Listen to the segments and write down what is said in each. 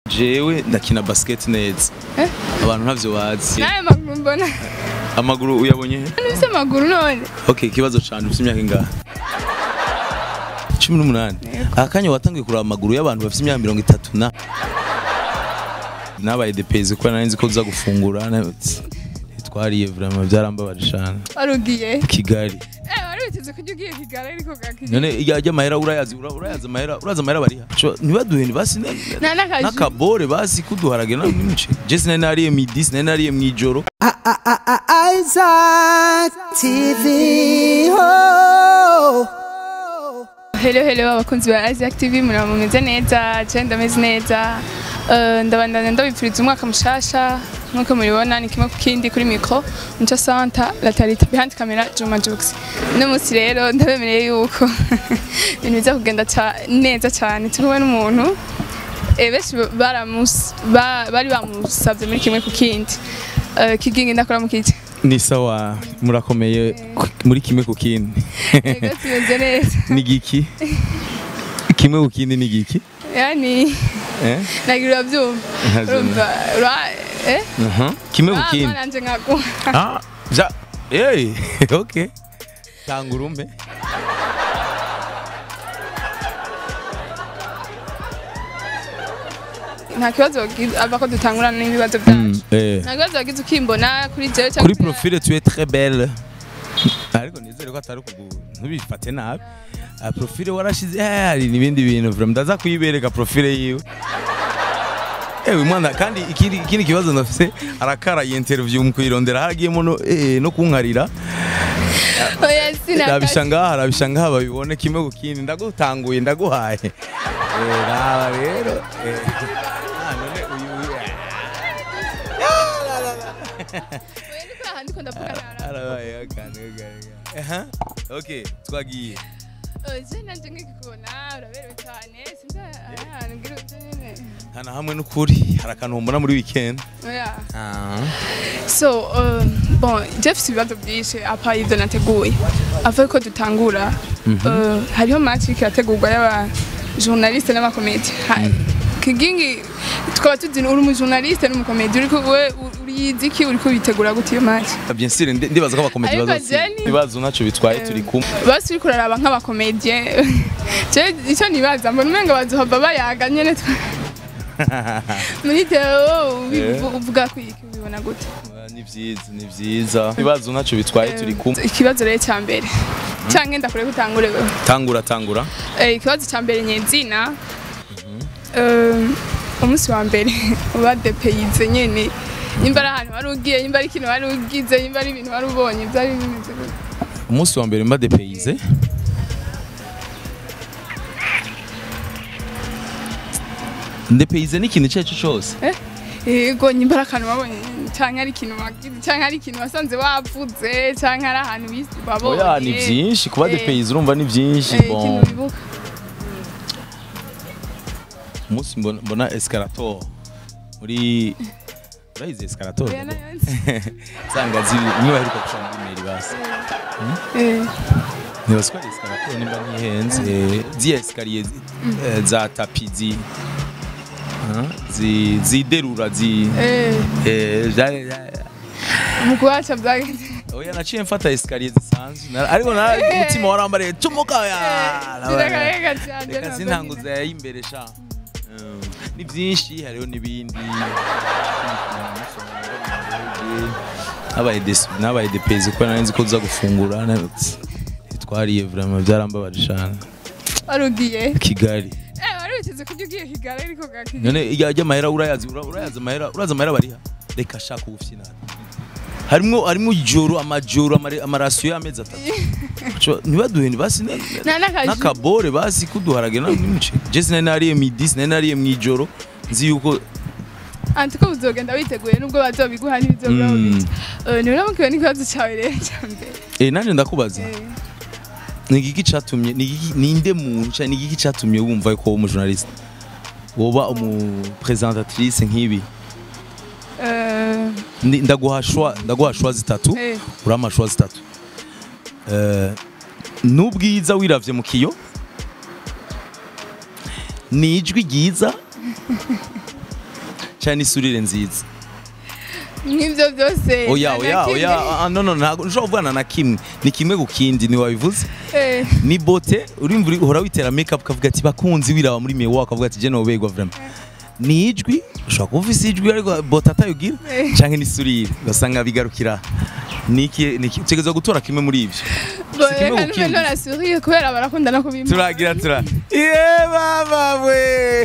jewe ndakina basket neza Eh? abantu ntavyo bazi nawe maguru mbona amaguru uyabonye he nufise amaguru none okay ikibazo canje ufite imyaka ingahe cumi n'umunani Yego. akanya watangiye kuraba amaguru y'abantu bafite imyaka mirongo itatu na nabaye depeze kuko nari nzi ko uza gufungura na- twariye vraiment byarambabaje cane warugiye kigali eh wari witeze kujya ugiye kigali ariko gakije none ijya ajya amahera urayazi ura- urayazi amahera urazi amahera bariha Co, ntibaduhe basi ne- nta n'akazi n'akabore basi kuduharage na n'imice je sinari nariye midi sinari nariye mw'ijoro Isaac TV. Oh. Hello hello abakunzi ba Isaac TV muraba mumeze neza je ndameze neza Eh, ndabandanya ndabipfuriza umwaka mushasha nkuko mubibona ni kimwe ku kindi kuri mikro Mucha Santa la Tarita behind camera Juma Jux uno munsi rero ndabemereye yuko ibintu biza kugenda ca- neza cyane turi kumwe n'umuntu eh, benshi baramus- ba- bari bamusabye muri kimwe ku kindi Eh, kigingi ndakora mu kiki ni sawa murakomeye ku- muri kimwe ku kindi Ego tumeze neza ni giki kimwe ku kindi ni giki yani eh nagira urabyumva Ntazo- urumva ura- eh Aha. kimwe ku Ah, kindi mwana nje nkaguha ah ja hey okay tanga urumpe nta kibazo wagize ava ko dutangurana n'ibibazo byacu eh nta kibazo wagize ukimbona kuri jewe cyangwa kuri profile tu es très belle ariko nizere ko atari kugu ntubifate nabi Ah, profile warashize eh, hari n'ibindi bintu vraiment ndaza kuyibereka profile yiwe ewe mwana kandi ikindi ikindi kibazo ndafise arakara iyi interview mu kuyirondera haragiyemo no eh, no kunkarira oya sinakazi rabisha ngaha rabisha ngaha babibone kimwe ku kindi ndagutanguye ndaguhaye Eh, raba rero eh, ah, none uyu uyu ndiko ndavuga nara arabaye akantu aha okay twagiye je nanje nkikubona uraberewe cyane sinza ahantu ngira uje nyene hana hamwe n'ukuri hari akantu mbona muri weekend oya ah so um, bon je mfise ibibazo byinshi apa ivyo nateguye avuye ko dutangura uh, hariho match iriko irategurwa y'aba journaliste n'abakomedi kigingi tukaba tuzi uri umujournaliste n'umukomedi uriko we uriyizi iki uriko witegura gute iyo match bien sûr ndi- ndibaza ko abakomedi Ariko bazosi Jenny- ibibazo ntacyo bitwaye turi kumwe basi uriko uraraba nk'abakomedie je icyo nibaza mbona umenga bazohava bayaga nyene twa- muri deo Yeah. uvuga ko iki ubibona gute Ah, ni vyiza ni vyiza ibibazo ntacyo bitwaye turi kumwe ikibazo rero cya mbere cyangwa ndakure gutangure wewe tangura tangura Eh, ikibazo cya mbere nyezina Eh, umunsi wa mbere uba depeyize nyene nimba ari ahantu wari ugiye nimba ari ikintu wari ugize nimba ari ibintu wari ubonye byari bimeze gute umunsi wa mbere mba depayize ndepayize ni ikintu icyo ari cyo cyose yego nimba ari akantu wabonye cyangwa ari ikintu wagize cyangwa ari ikintu wasanze wavuze cyangwa ari ahantu wis- wabonye oya ni byinshi kuba Eh, depayize urumva ni byinshi eh, bon ikintu wibuka umunsi mbona- mbona escalator muri urayizi escalator Oya, nayo nzi. nsanga ziri niba baheruka gushira muri meri basi Eh, nibaza ko ari escalator nimba ntihenze Eh, ziya esikariye eh, za tapi zi ah, zi- ziderura zi eh, eh, ja- ja- mu kuhaca byagenze oya naciye mfata esikariye zisanzwe Na- ariko na umutima warambariye tumuka ya zirakarega cyane reka sintanguza y'imbere sha Mm, ni byinshi hariho n'ibindi nabaye des- nabaye depeze kuko nari nzi ko uza gufungura na- twariye vraiment byarambabaje cyane wari ugiye kigali Eh, wari witeze kujya ugiye kigali ariko gakije none ijya ajya amahera urayazi ura- urayazi amahera urazi amahera bariha reka shaka ubufyina harimo harimo ijoro amajoro amare- amarasiyo y'amezi atatu Co, ntibaduhe basi ne- Nta n'akaji. n'akabore basi kuduharage na n'imice je sinari nariye midi sinari nariye mw'ijoro nzi yuko anti ko uzogenda witeguye nubwo bazobiguha n'ibizoburaho Mm. bike Eh, ntibiramukiwe n'ikibazo cyawe rero cya mbere eh nanje ndakubaza Eh, ni igiki catumye ni igiki ninde muntu cyane ni igiki catumye wumva ko umu journaliste woba umu présentatrice nk'ibi eh, Ndi- ndaguha shwa ndaguha shwa zitatu eh, urama shwa zitatu Eh, n'ubwiza wiravye mu kiyo ni ijwi ryiza cyane n'isurire nziza nk'ibyo byose oya nta na oya kimwe. oya ah, no no ntabwo nshobora kuvugana na kimwe ni kimwe ku kindi ni wabivuze Eh, ni bote urimva uri- uhora witera makeup ukavuga ati bakunzi wiraba muri miwa ukavuga ati je nobegwa vraiment ni ijwi ushobora kuba ufise ijwi ariko bote atayugira Eh. canke n'isurire ugasanga bigarukira niki niki utegerezwa gutora kimwe muri ivyo bo si kimwe reka ku kindi. nube nonasuriye kubera barakunda no kubimpa turagira tura ye baba we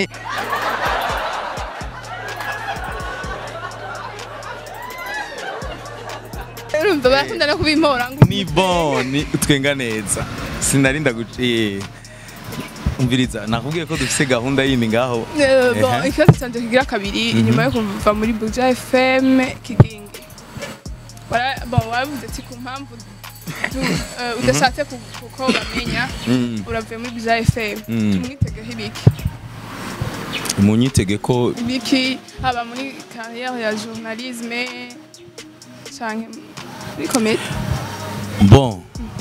urumva barakunda no kubimpora ngo ni bon ni twenga neza sinarinda guciye umviriza nakubwiye ko dufise gahunda yindi ngaho Eh, bon Ehe. ikibazo canje kigira kabiri inyuma yo kuva muri Buja FM kigingi Wara- bon wavuze ati ku mpamvu du- eh, udashatse ku- kuko bamenya Mm. uravuye muri Buja FM Mm. tumwitegeho ibiki munyitege ko ibiki haba muri carrière ya journalisme canke muri comedy bon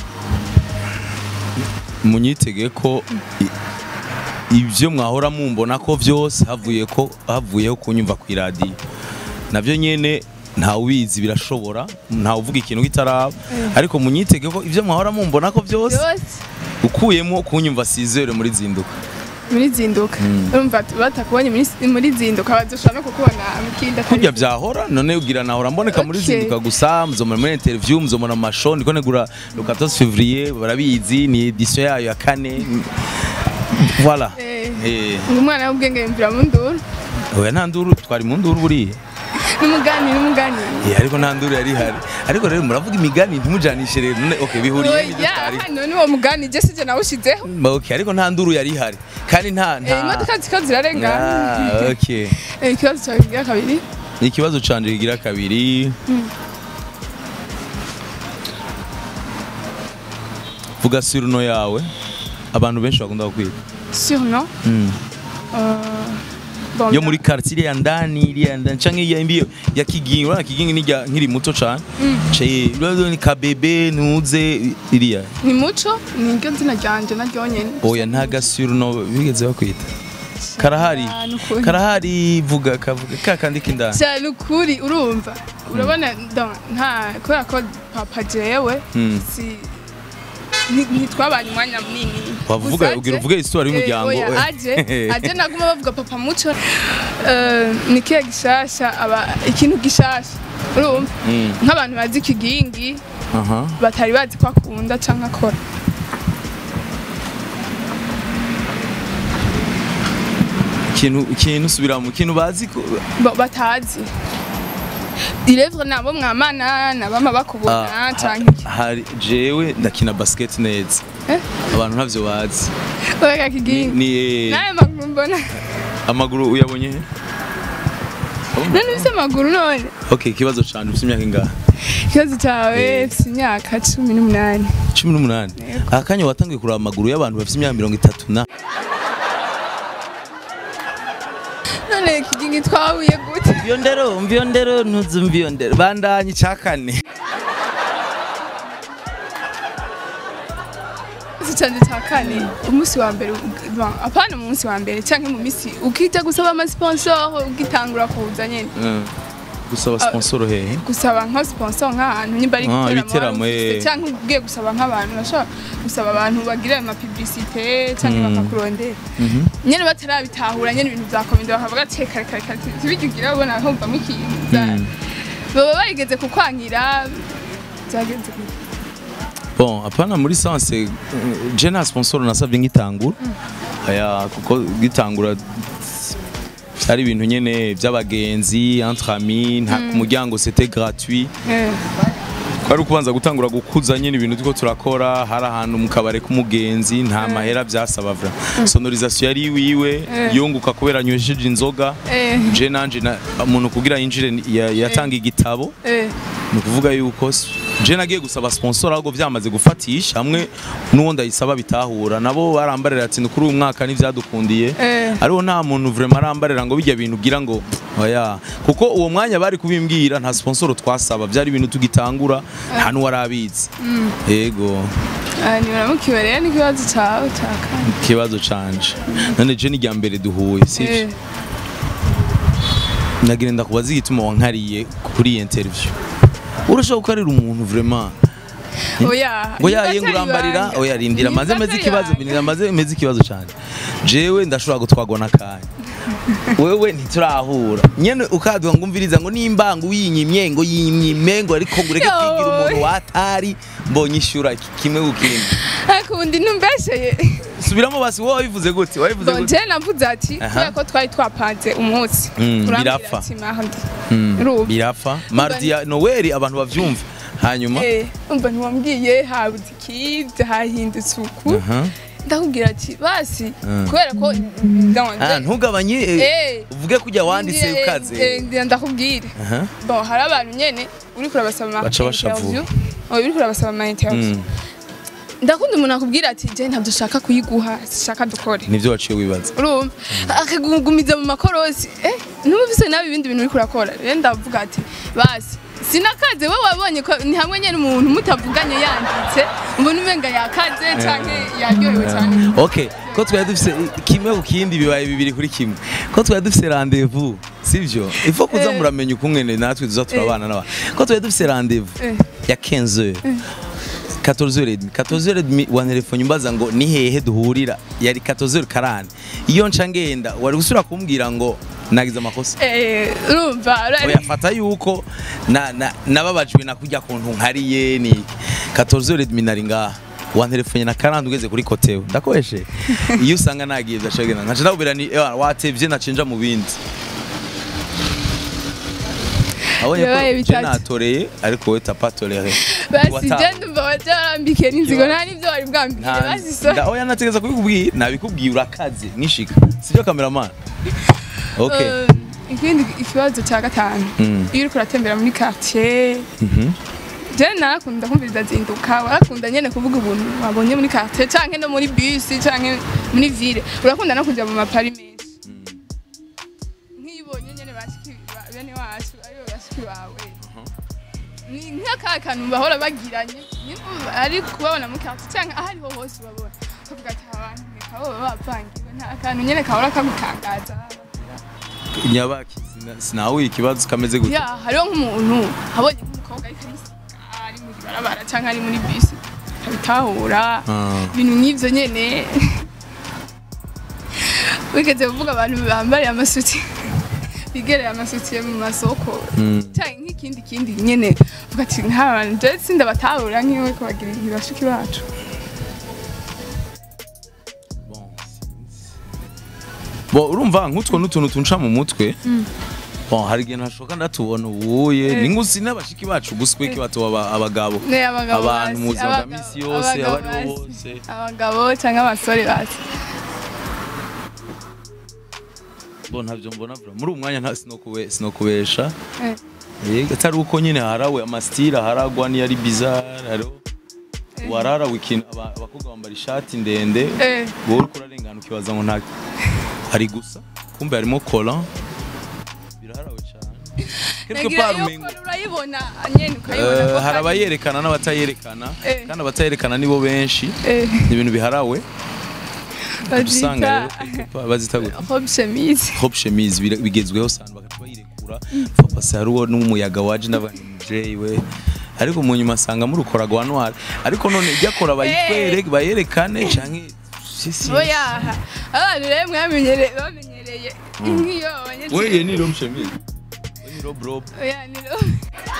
munyitege ko i- ibyo mwahora mumbona ko byose havuye ko havuyeho kunyumva ku iradiyo nabyo nyene ntawe ubizi birashobora ntawe uvuga ikintu kitaraba ariko munyitege ko ibyo mwahora mumbona ko byose byose ukuyemo kunyumva sizere muri zinduka muri zinduka urumva batakubonye muri- muri zinduka bazoshobora no kukubona mukindi atari kurya byahora none ugira nahora mboneka muri Okay. zinduka gusa muzomora muri interview muzomora mu mashow ndiko negura le 14 février barabizi ni edition yayo ya kane voilà Eh. eh ngo umwana w'ubwenge yumvira mu nduru oya nta nduru twari mu nduru buriya n'umugani n'umugani Eh, ariko nta nduru yari ihari ariko rero muravuga imigani ntimujanishe rero none okay bihuriye n'ibyo oya tutari hano ni uwo mugani je sije nawushizeho okay ariko nta nduru yari ihari kandi nta Eh, nta imodoka ziko zirarengana Ah, okay Eh, ikibazo cyawe kigira kabiri ikibazo canje kigira kabiri vuga surno yawe abantu benshi bakunda kukwita surno Mm. bon, yo muri quartier iriya ndani iriya ndani canke iya imbiyo ya kigingi urabona kigingi nirya nkiri muto cane ce rero ni kabebe ntuze iriya ni muco ni ryo zina ryanje naryo nyene oya nta gasurno bigeze bakwita karahari Ah, ni ukuri. karahari vuga kavuga ka kandi k'indani cyane ukuri urumva urabona donc, nta kubera ko papa jewe Mm. si nti- ntitwabanye umwanya munini wavuga Gusa ugira aje- uvuge histoire Eh, y'umuryango oya, aje aje naguma bavuga papa muco Eh, ni kiya gishasha aba ikintu gishasha urumva Mm. nk'abantu bazi ikigingi aha batari bazi ko akunda canke akora ikintu ikintu subiramo ikintu bazi ko Bo- batazi irevre nabo mwamana nabama bakubona Ah, canke iki. ha- hari jewe ndakina basket neza Eh? abantu ntavyo bazi oya ni, kigingi ni naye maguru mbona amaguru uyabonye he? none ufise amaguru none okay ikibazo cane ufite imyaka ingahe ikibazo cyawe Eh. ufise imyaka cumi n'umunani cumi n'umunani aka kanya watangiye kuraba amaguru y'abantu bafite imyaka mirongo itatu na none kigingi twahuye gute mviyo ndero mviyo ndero ntuzi mviyo ndero bandanye icya kane ikibazo canje cya kane umunsi wa mbere bon, apana umunsi wa mbere canke mu misi ukija gusaba amasponsor ugitangura kuza nyene Mm. gusaba sponsor hehe gusaba nka sponsor nk'ahantu nyimba ari Ah, igiteramo ibiteramo, wari ufise, eh. canke ugiye gusaba nk'abantu urashobora gusaba abantu bagira ama publicité canke Mm. bakakurondera Mhm. nyene batarabitahura nyene ibintu vyakomeza bakavuga ati kare kare kare tibijya ugira ubona humvamo ikintu za- Mm. baba barigeze kukwankira byagenze gute bon apana muri sanse je nta sponsor nasabye nk'itangura aya kuko gitangura byari ibintu nyene by'abagenzi entre amis nta ku muryango c'était gratuit Eh, twari kubanza gutangura gukuza nyine ibintu turiko turakora hari ahantu mu kabare k'umugenzi nta mahera byasaba vra sonorisation yari iwiwe Eh. yunguka kubera anywesheje inzoga eh, je nanje na- umuntu kugira yinjire ni- ya- yatanga igitabo eh, ni ukuvuga yuko s- je nagiye gusaba sponsor ahubwo byamaze gufatisha hamwe n'uwo ndayisaba bitahura nabo barambarira ati ni kuri uyu mwaka ntivyadukundiye eh. ariho nta muntu vraiment arambarira ngo bijya bintu ugira ngo oya kuko uwo mwanya bari kubimbwira nta sponsor twasaba byari ibintu tugitangura nta n'uwari abizi yego Ah, niburamukiwe rero n'ikibazo cawe ca kane ikibazo canje none je ni rya mbere duhuye sivyo Eh. nagira ndakubaza igituma wankariye kuri iyi interview urashobora gukarira umuntu vraiment oya ngo yaye ngo urambarira oya rindira maze meze ikibazo rindira maze meze ikibazo cyane jewe ndashobora gutwagwa n'akanya wewe ntiturahura nyene ukaduha ngo umviriza ngo nimba ngo uyinyimye ngo yinyime ngo ariko ngo ureke Yo. kwigira umuntu watari mbonye ishura ki- kimwe gukindi akundi ntumbesheye subiramo basi wowe wabivuze gute wabivuze gute bonje navuze ati Aha. kubera ko twari twapanze umunsi Mm, urambwira birapfa. ati mardi Mm, Urumva. birapfa mardi ya noweli abantu bavyumva hanyuma Eh, umva ntiwambwiye habuze ikibye hahindutse uku Aha. ndakubwira ati basi Mm. kubera ko Ah, ntugabanye eh, Eh. uvuge kujya wanditse ukaze ndakubwira Aha. bon hari abantu nyene uriko urabasaba ama Baca bashavura. interview oya uriko urabasaba ama interview Mm, ndakunda umuntu akubwira ati je ntabyo ushaka kuyiguha shaka dukore nivyo waciye wibaza urumva akagugumiza mu makorosi eh numvise nabi ibindi bintu uriko urakora rero ndavuga ati basi sinakaze we wabonye ko ni hamwe nyene umuntu mutavuganye yanditse mbona umenga yakaze canke yaryohewe cyane okay ko twari dufise kimwe ku kindi bibaye bibiri kuri kimwe ko twari dufise rendez-vous sivyo ifo kuza Eh. muramenya ukungene natwe tuza turabana n'abantu ko twari dufise rendez-vous Eh. ya 15 heures 14 heures et demie 14 heures et demie wantelefone umbaza ngo ni hehe duhurira yari 14 heures 40 iyo nca ngenda wari gusubira kumbwira ngo nagize amakosa eh urumva urari- oya fata yuko na- na- nababajwe na kurya kuntu nkariye ni 14 heures et demie nari ngaha wantelefone na 40 ugeze kuri kotewe ndakoreshe iyo usanga nagiye byashagenda nkaca ndabubira ni ewa watevye nacenja mu bindi abonye Yabaye ko je bitatu. natoreye ariko wowe tapatolere basi je ndumva waje warambikiye n'inzigo nta n'ivyo wari bwambikire basi so oya nategeza kubikubwira nabikubwiye urakaze nishika sibyo cameraman okay Eh, ikindi ikibazo cya gatanu Mm. iyo uriko uratembera muri quartier Mhm. je narakunda kumviriza zinduka warakunda nyene kuvuga ubuntu wabonye muri quartier canke no muri bus canke muri ville urakunda no kuja mu mapari menshi nk'ibonye nyene bashiki ba- bene wacu aribo bashiki bawe ni nk'aka kantu bahora bagiranye nyine ari kubabona muri quartier canke aho ariho hose ubabona ukavuga ati abantu reka bo baba bavangiwe nta kantu nyene kahora kagutangaza nyabaki sina- sinahuye ikibazo kameze gute ya hariho nk'umuntu abonye nk'umukobwa ariko arisiga ari mu ibarabara cyangwa ari muri bisi abitahura Ah. ibintu nk'ibyo nyene wigeze kuvuga abantu bambariye amasuti bigereye amasutiye mu masoko Mm. cyangwa nk'ikindi kindi nyene uvuga ati nk'aba bantu je sindabatahura nk'iwe ko bagira ntibashiki bacu Bon, sinzi. Bon, urumva nk'utwo n'utuntu tunca mu mutwe bon hari igihe ntashoka ndatubona ubuye Eh. ni ngusi n'abashiki bacu guswe ki batuba aba- abagabo ne abagabo abantu basi, mu buzima bwa abagabo- misi yose abagabo abariho basi. hose abagabo cyangwa abasore basi bon ntabyo mbona vra muri uwo mwanya nta sinokube sinokubesha Eh. yego atari uko nyine harawe amasitira haragwa niyo ari bizarre hariho warara wikina aba- abakobwa bambara ishati ndende Eh. wowe uriko urarengana ukibaza ngo nta hari gusa kumbe harimo kola biraharawe cyane quelque Nagira part iyo umengo kora urayibona nyene ukayibona Eh, ko hari abayerekana n'abatayerekana Eh. kandi abatayerekana nibo benshi Eh. ni ibintu biharawe usanga rero bazita quelque part bazita gute robe chemise hop chemise bira- bigezweho cyane bagaca bayirekura papa se hariho n'umuyaga waje n'abantu muvyeyi we ariko mu nyuma asanga murukora gwa noir ariko none ibyakora bayitwere bayerekane canke si si oya abantu rero mwamenyereye bamenyereye nk'iyo abanyeshuri weye ni robe chemise we ni robe robe oya ni robe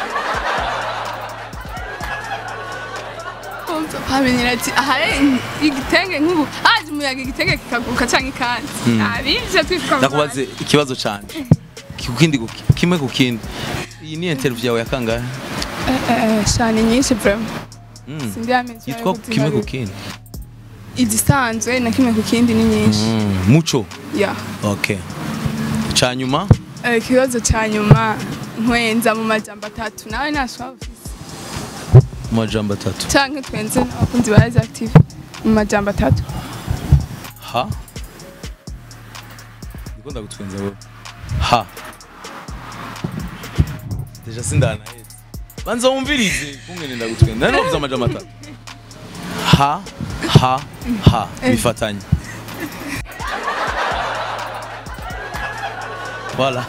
bamenyera ati aha rero igitenge nk'ubu haje umuyaga igitenge kikaguruka cyangwa ikanzu abije twitwa ndakubaze ikibazo cyane kukindi kuki- kimwe ku kindi iyi ni interview yawe ya kangahe shani nyinshi vraiment Mm. sindi amezi yitwa kimwe ku kindi izisanzwe na kimwe ku kindi ni nyinshi Mm, muco ya okay canyuma Eh, ikibazo cya nyuma nkwenza mu majambo atatu nawe ntashobora ufise mu majambo atatu canke twenze n'abakunzi ba Rise Active mu majambo atatu ha ndiko ndagutwenza wowe ha deja sindanahetse banza wumvirize kungene ndagutwenza nari navuze amajambo atatu ha ha ha bifatanye voilà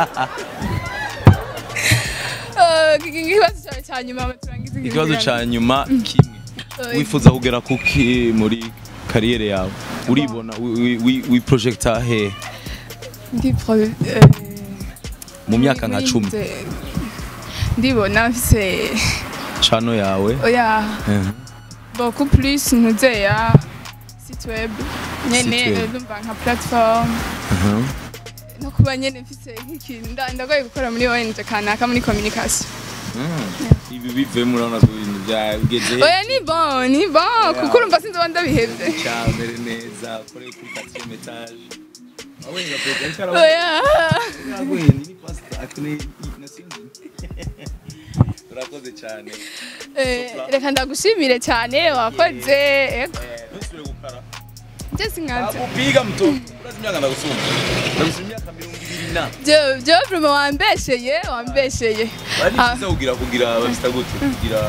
Eh, ikibazo cyawe cya nyuma turangize iki ikibazo kiganiro. ca nyuma kimwe Eh, wifuza kugera kuki muri kariyere yawe uribona wi- wi- wiprojecta he ndi pro eh, mu myaka nka muri cumi nze- ndibona mfise cano yawe oya Eh. beaucoup plus ntuzeya site web nyene Site web. eh, ndumva nka platform Mhm. no kuba nyene mfise nk'ikintu nda- ndagoye gukora muri ONG kanaka muri communication Mm. ibi bivemo urabona ko ibintu byageze oya ni bon ni bon kuko urumva sinzoba ndabihevye cyambere neza kore kuri quatrième étage awenga pete ariko arabona oya Aguye, ni pasta akne nasinzi urakoze cyane Eh, reka ndagushimire cyane wakoze ego ntusubire gukara je sinkaze akupiga mto urazi imyaka ndagusumba ndagusumba imyaka mirongo ibiri na je je vraiment wambesheye wambesheye bari Ah. byiza kugira kugira babita gute kugira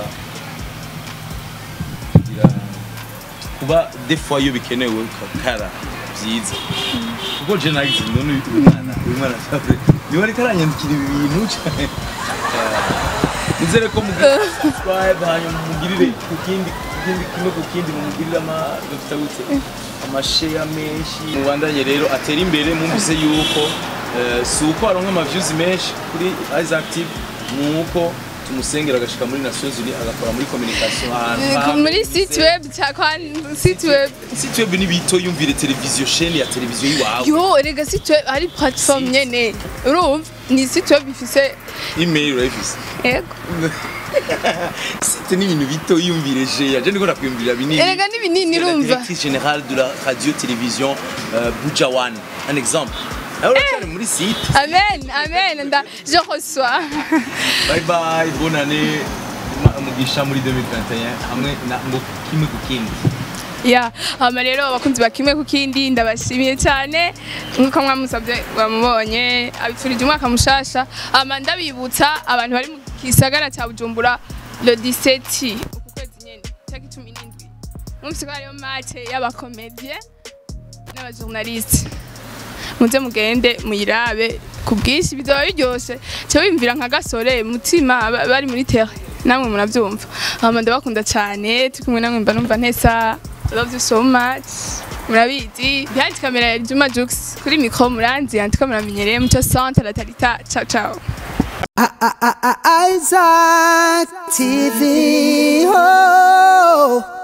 kugira kuba des fois iyo bikenewe ukakara byiza kuko je nagize none uyu mwana uyu mwana sabe niba ariko aranyandikira ibi bintu cyane nizere ko mugira subscribe hanyuma mugirire ku kindi ku kindi kimwe ku kindi mumugirire ama bafita gute amasheya menshi mubandanye rero atera imbere mwumvise yuko eh, si uko aronka ama views menshi kuri Isaac TV ni uko tumusengera agashika muri Nations Unies agakora muri communication ahantu Eh, hambere muri site web cyakwa site web site web ni bito yumvire televiziyo chaîne ya televiziyo yiwawe yo erega site web ari platform Site. nyene urumva ni site web ifise email urayifise ego site ni ibintu bito yumvire je yaje ndiko ndakwiyumvira binini erega ni binini C'est la urumva directrice générale de la radio-télévision euh, Bujawan. Un exemple. Alors, hey. muri site. amen amen nda je reçois Bye bye, bonne année. Ma- Mugisha muri 2021 hamwe na ngo kimwe ku kindi. ya hama rero abakunzi ba kimwe ku kindi ndabashimiye cyane nk'uko mwamusabye bamubonye abifurije umwaka mushasha hama ndabibutsa abantu bari mu gisagara cya bujumbura le 17 uku kwezi nyene cyangwa icumi n'indwi mwumvise ko hariyo make y'abakomedie n'abajournaliste muze mugende muyirabe ku bwinshi bizaba biryoshe cyo wimvira nka gasore mutima ba- bari muri terre namwe murabyumva hama ndabakunda cyane turi kumwe namwe mba numva ntesa I love you so much murabizi behind camera ya Juma Jux kuri micro muranzi yandika muramenyereye muco centre la tarita ciao ciao I- I- I- I- Isaac TV. Oh.